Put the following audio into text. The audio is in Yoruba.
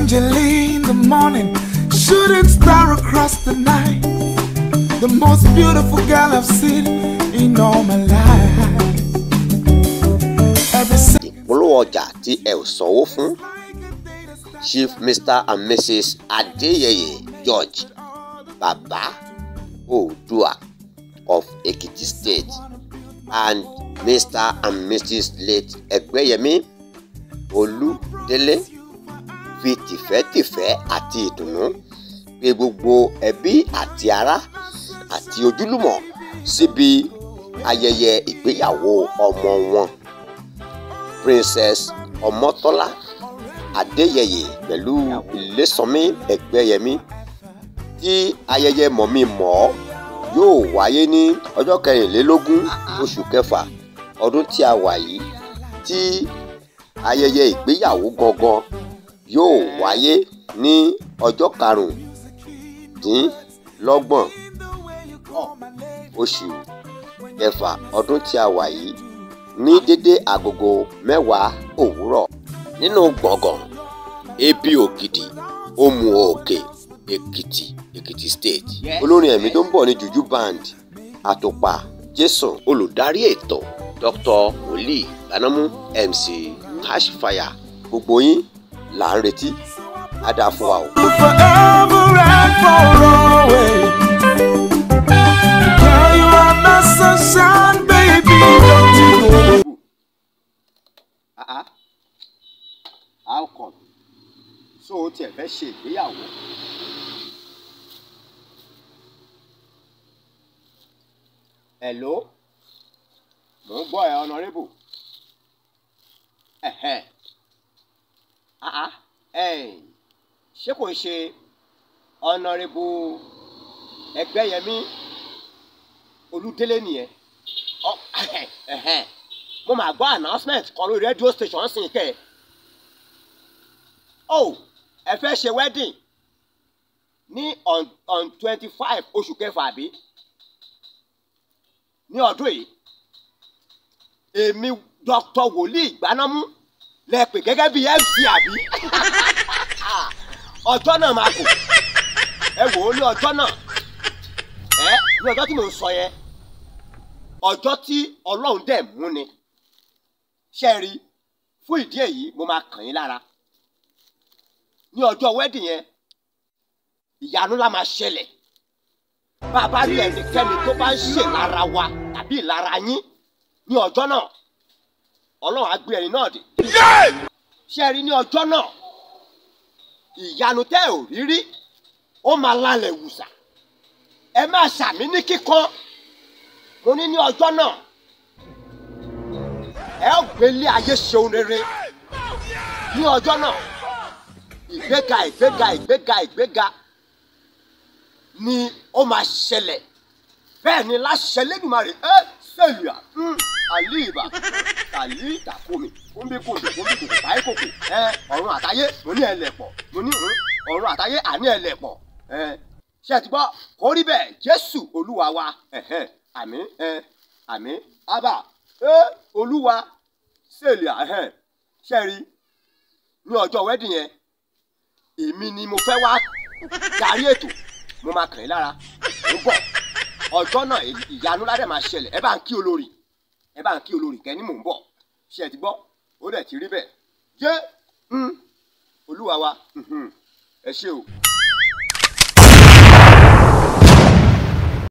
angel in the morning, shooting star across the night. The most beautiful girl I've seen in all my life. Every second ìpolówó ọjà tí ẹ ò sanwó fún chief mr and mrs adeyeye george baba oodua of ekiti state and mr and mrs late ẹgbẹ́yẹmí olúdélé fi tìfẹ́tìfẹ́ àti ìdùnnú pè gbogbo ẹbí àti ará àti ojúlùmọ̀ síbi ayẹyẹ ìgbéyàwó ọmọ wọn princess ọmọtọ́lá adéyẹyẹ pẹ̀lú ilésànmí ẹgbẹ́yẹmí tí ayẹyẹ mọ̀mí mọ̀ ọ́ yóò wáyé ní ọjọ́ kẹrìnlélógún oṣù kẹfà ọdún tí a wà yìí tí ayẹyẹ ìgbéyàwó gangan yóò wáyé ní ọjọ́ karùndínlọ́gbọ̀n oṣù kẹfà ọdún tí a wà yìí ní dédé agogo mẹ́wàá òwúrọ̀ nínú gbọ̀ngàn ebi ògidì òmù òkè èkìtì èkìtì state olórin ẹ̀mí tó ń bọ̀ ní juju band àtùpà jason olùdarí ètò dr wòlíì gbanámú mc cashfire gbogbo yín là ń retí á dáa fún wa o. forever and for always. Girl, you are my sunshine, baby. Don't you go. Ah, how come? so o tiẹ̀ fẹ́ ṣe ìgbéyàwó. hello mò ń gbọ́ ẹ honourable. ẹ̀hẹ̀ ah ah ẹ̀yìn ṣé kò ń ṣe honourable ẹgbẹ́yẹmí olúdélé nìyẹn. ọ ẹ̀hẹ̀ ẹ̀hẹ̀ mo máa gbọ́ announcement kan lórí radio station sí kẹ́ ẹ̀. oh ẹ fẹ́ ṣe wedding ní on on twenty five oṣù kẹfà àbí ní ọdún yìí èmi dr wòlíì gbanámú lẹ pè gẹ́gẹ́ bí mc àbí ọjọ́ náà máa kù ẹ wò ó ní ọjọ́ náà ẹ ní ọjọ́ tí mò ń sọ yẹn ọjọ́ tí ọlọ́run dẹ̀ mú ni ṣe rí fún ìdí èyí mo máa kàn yín lára ní ọjọ́ wedding yẹn ìyanu la máa ṣẹlẹ̀ bá a bá rí ẹnikẹ́ni tó bá ń ṣe lára wa tàbí ìlara yín ní ọjọ́ náà ọlọ́run á gbé ẹni náà dé ṣe rí ní ọjọ́ náà ìyanu tẹ́ ò rí rí ó máa lálẹ́ wùsà ẹ máa ṣàmì ní kíkan mo ní ní ọjọ́ náà ẹ ó gbélé ayé ṣeun rere ní ọjọ́ náà ìgbéga ìgbéga ìgbéga ìgbéga ni ó máa ṣẹlẹ̀ bẹ́ẹ̀ ni láṣẹ lẹ́dùnmarè ẹ sẹ́lùyà àlìbà tàlí ìtàkùnmi kúnbíkùnbí kúnbíkùnbí báyìí kòkò ẹ ọ̀run àtayé mo ní ẹlẹ́pọ̀ mo ní ọ̀run àtayé àní ẹlẹ́pọ̀ ẹ ṣe ti gbọ́ kó rí bẹ́ẹ̀ jésù olúwa wa ẹ̀hẹ́n àmín ẹ àmín ábà ẹ olúwa sẹ́lùyà ẹ̀hẹ́n ṣe rí ní ọjọ́ wẹ́dìn yẹn èmi ni mo fẹ́ wá darí ètò mo máa kàn yín lára mo bọ̀ ọjọ́ náà ìyanu ládẹ̀ máa ṣẹlẹ̀ ẹ bá ń kí olórí ẹ bá ń kí olórí kẹ́ni mò ń bọ̀ ṣe ẹ ti gbọ́ ó dẹ̀ ti rí bẹ́ẹ̀ jẹ́ olúwa wa ẹ ṣé o.